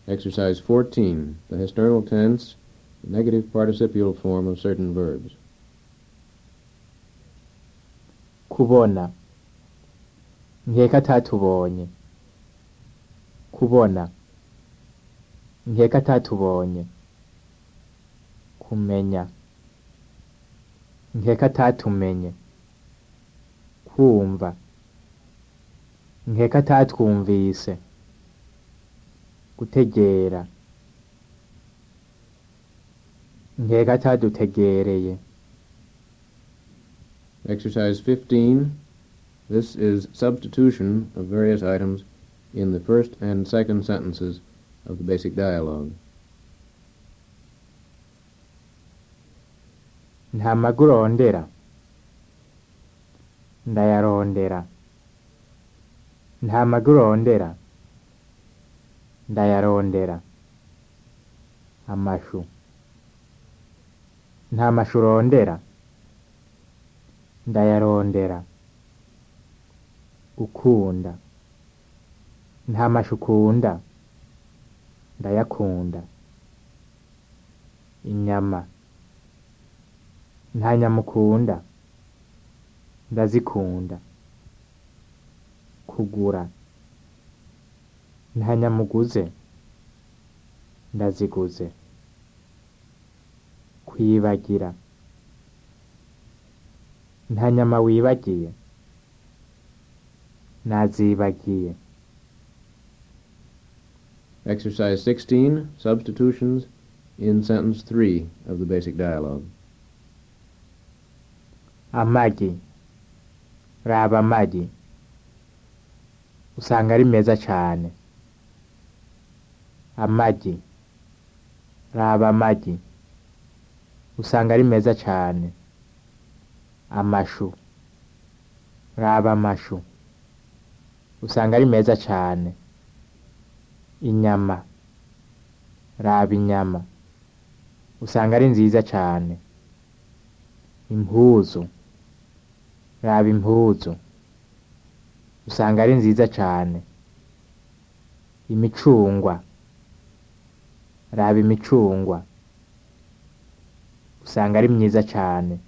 Exercise 14. The external tense, the negative participial form of certain verbs. kubona nkeka atatubonye kubona nkeka atatubonye kumenya nkeka atatumenye kumva nkeka atatwumvise gutegera nkeka atadutegereye Exercise 15. This is substitution of various items in the first and second sentences of the basic dialogue. nta magu urondera ndayarondera nta magu urondera ndayarondera amashu nta mashu urondera ndayarondera gukunda nta mashu ukunda ndayakunda inyama nta nyama ukunda ndazikunda kugura nta nyama uguze ndaziguze kwibagira nta nyama wibagiye nazibagiye Exercise 16. Substitutions in sentence 3 of the basic dialogue. amagi raba amagi usanga ari meza cane amagi raba amagi usanga ari meza cane amashu raba amashu usanga ari meza cane inyama raba inyama usanga ari nziza cane impuzu raba impuzu usanga ari nziza cane imicungwa raba imicungwa usanga ari myiza cane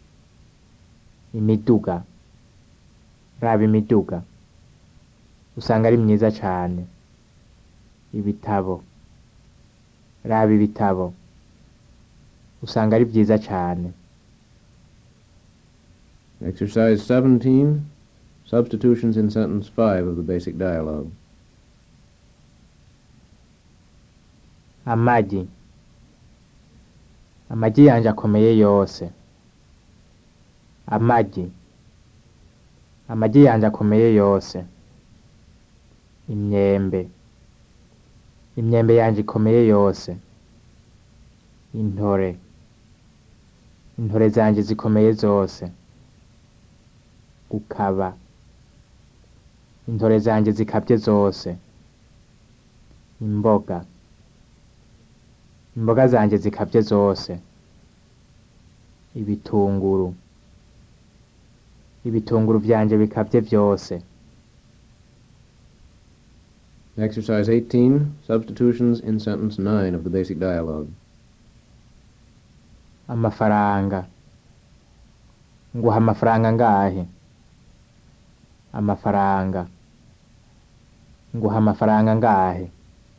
imiduga raba imiduga usanga ari myiza cane ibitabo raba ibitabo usanga ari vyiza cane Exercise 17. Substitutions in sentence 5 of the basic dialogue. amagi amagi yanje akomeye yose amagi amagi yanje akomeye yose imyembe imyembe yanje ikomeye yose intore intore zanje zikomeye zose gukaba intore zanje zikabye zose imboga imboga zanje zikabye zose ibitunguru ibitunguru vyanje bikabye vyose Exercise 18. Substitutions in sentence 9 of the basic dialogue. amafaranga nguha amafaranga ngahe amafaranga nguha amafaranga ngahe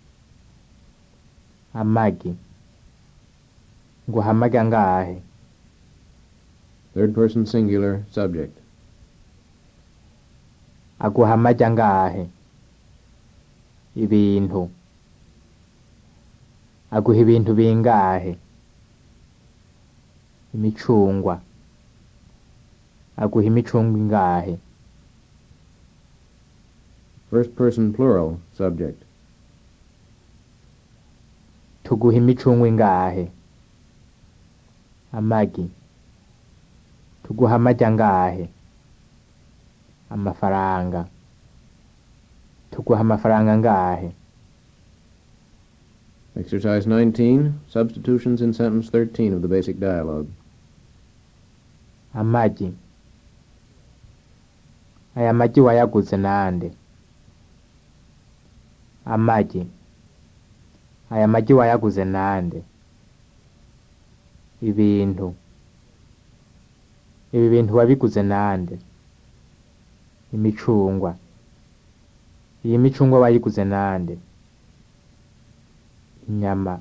amagi nguha amagi angahe Third person singular subject. aguha amagi angahe ibintu aguha ibintu bingahe imicungwa aguha imicungwa ingahe First person plural subject. tuguha imicungwa ingahe amagi tuguha amagi angahe amafaranga tuguha amafaranga angahe Exercise 19. Substitutions in sentence 13 of the basic dialogue. amagi aya magi wayaguze nande amagi aya magi wayaguze nande ibintu ibi bintu wabiguze nande imicungwa iyi micungwa wayiguze nande inyama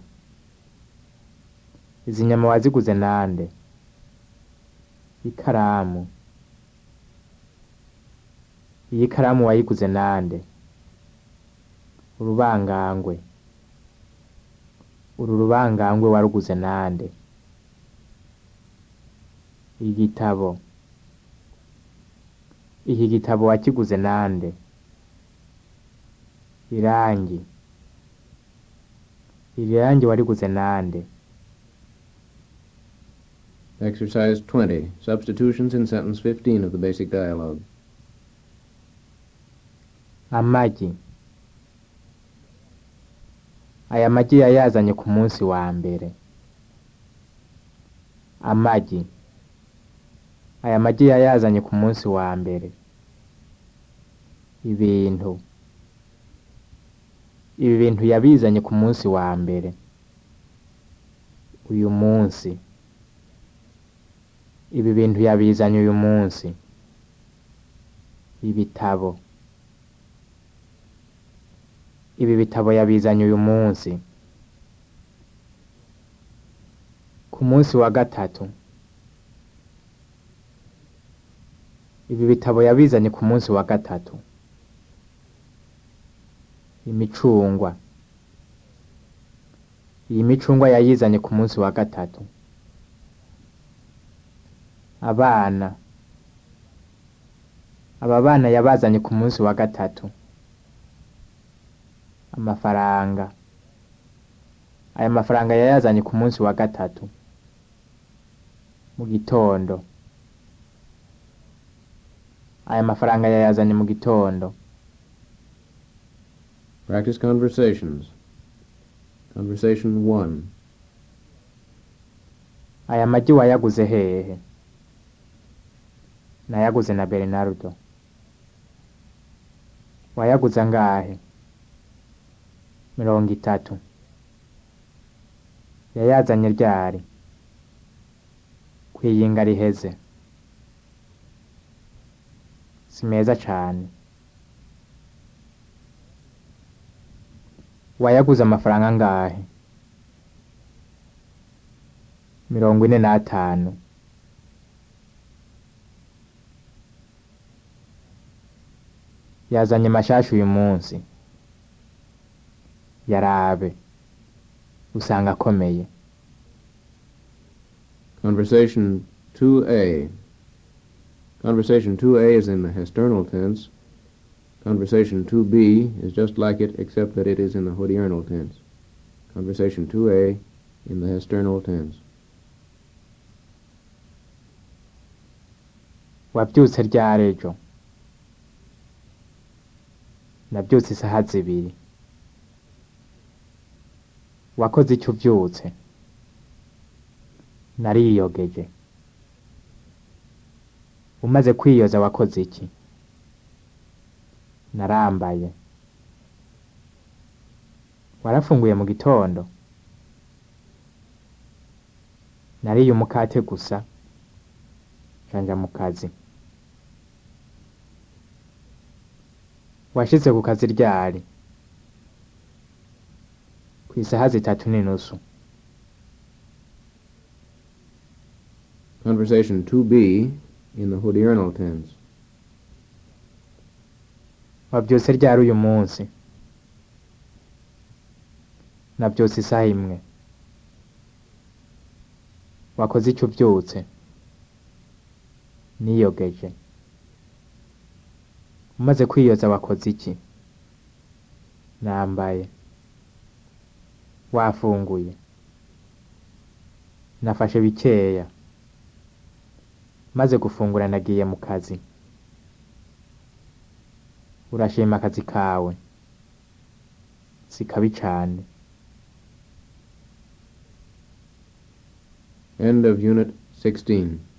izi nyama waziguze nande ikaramu iyi karamu wayiguze nande urubangangwe uru rubangangwe waruguze nande igitabo iki gitabo wakiguze nande irangi iri rangi wariguze nande Exercise 20. Substitutions in sentence 15 of the basic dialogue. amagi aya magi yayazanye ku munsi wa mbere amagi aya magi yayazanye ku munsi wa mbere ibintu ibi bintu yabizanye ku munsi wa mbere uyu munsi ibi bintu yabizanye uyu munsi ibitabo ibi bitabo yabizanye uyu munsi ku munsi wa gatatu ibi bitabo yabizanye ku munsi wa gatatu imicungwa iyi micungwa yayizanye ku munsi wa gatatu abana aba bana yabazanye ku munsi wa gatatu amafaranga aya mafaranga yayazanye ku munsi wa gatatu mu gitondo aya mafaranga yayazanye mu gitondo Practice conversations. Conversation 1. aya magi wayaguze hehe nayaguze na bernardo wayaguze angahe mirongo itatu yayazanye ryari kwiyinga riheze si meza cane wayaguze amafaranga angahe mirongo ine n'atanu yazanye mashasha uyu munsi yarabe usanga akomeye Conversation 2A. Conversation 2A is in the external tense. Conversation 2B is just like it except that it is in the hodiernal tense. Conversation 2A in the external tense. wabyutse ryari ejo nabyutse isaha zibiri wakoze icyo ubyutse nariyogeje umaze kwiyoza wakoze iki narambaye warafunguye mu gitondo nariye umukate gusa janja mu kazi washitse ku kazi ryari ku isaha zitatu n'inusu Conversation 2B in the hodiernal tense. wabyutse ryari uyu munsi nabyutse isaha imwe wakoze icyo ubyutse niyogeje umaze kwiyoza wakoze iki nambaye wafunguye nafashe bikeya maze gufungura nagiye mu kazi urashima akazi kawe si kabi cane End of Unit 16.